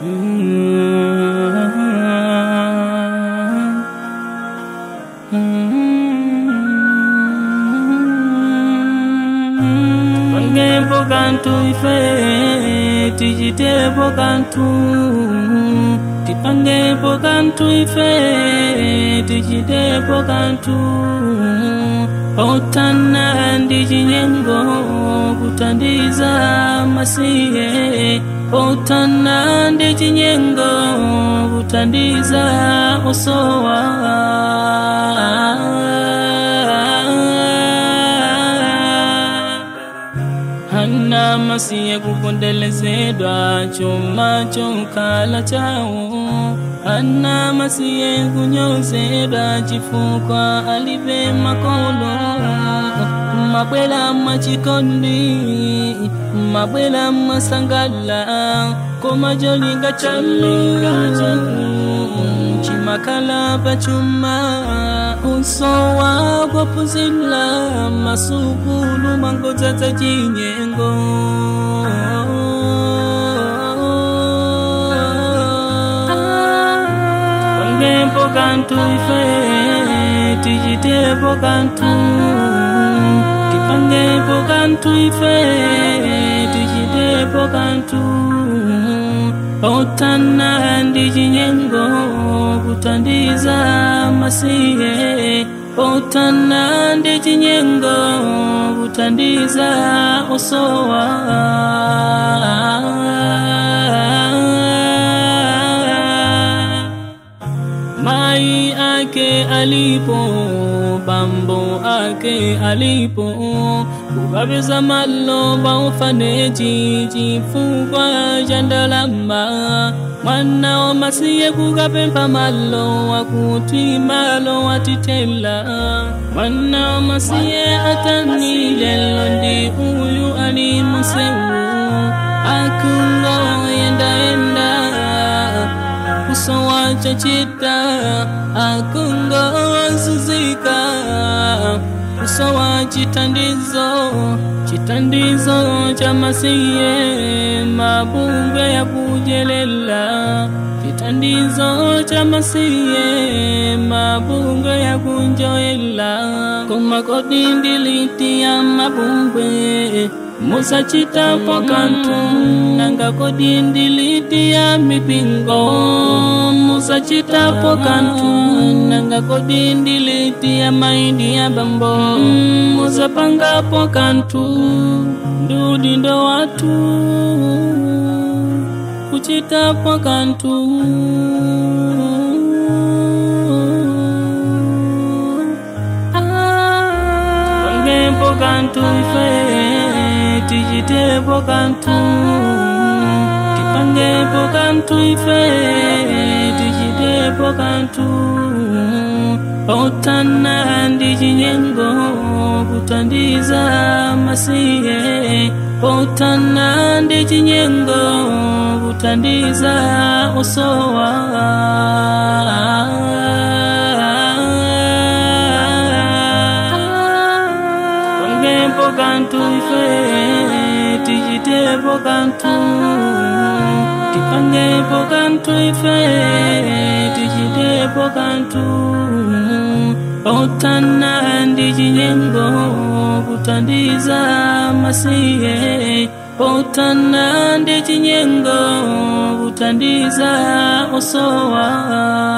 Pangepo kantu ife tijitepo kantu tipangepo kantu ife tijitepo kantu pautana ndi chinyengo kutandiza masiye pautana ndi chinyengo kutandiza osowa hana masiye kupondelezedwa chuma chokhala chawo hana masiye kunyozedwa chifukwa alibe makolo mabwela mwachikondi mabwela mwasangala koma jolinga chalinga chimakhala pachuma usowa kwapuzila masukulu mangodzadza chinyengo pangepo kantu ife tichitepo kantu tipangepo kantu ife tichitepo kantu pautana ndi chinyengo kutandiza masiye pautana ndi chinyengo kutandiza osowa mai ake alipo bambo ake alipo kukapeza malo paufaneji chifukwa cha ndalama mwana wa masiye kukapempha malo akuti malo atitela mwana wa masiye atani lelo ndi uyu ali musewu akungoyendaenda kusowa chachita akungozuzika kusowa chitandizo chitandizo cha masiye mabungwe ya kujelela chitandizo cha masiye mabungwe ya kunjoela komakodi ndiliti ya mabungwe musachitapo kantu nanga kodi ndiliti ya mipingo musachitapo kantu nanga kodi ndiliti ya maindi ya bambo musapangapo kantu ndudi ndo watu kuchitapo kantu pangepo kantu ife tichitepo kantu tipangepo kantu ife tichitepo kantu pautana ndi chinyengo kutandiza masiye pautana ndi chinyengo kutandiza osowa pangepo kantu ife tichitepo kantu tipangepo kantu ife tichitepo kantu pautana ndi chinyengo kutandiza masiye pautana ndi chinyengo kutandiza osowa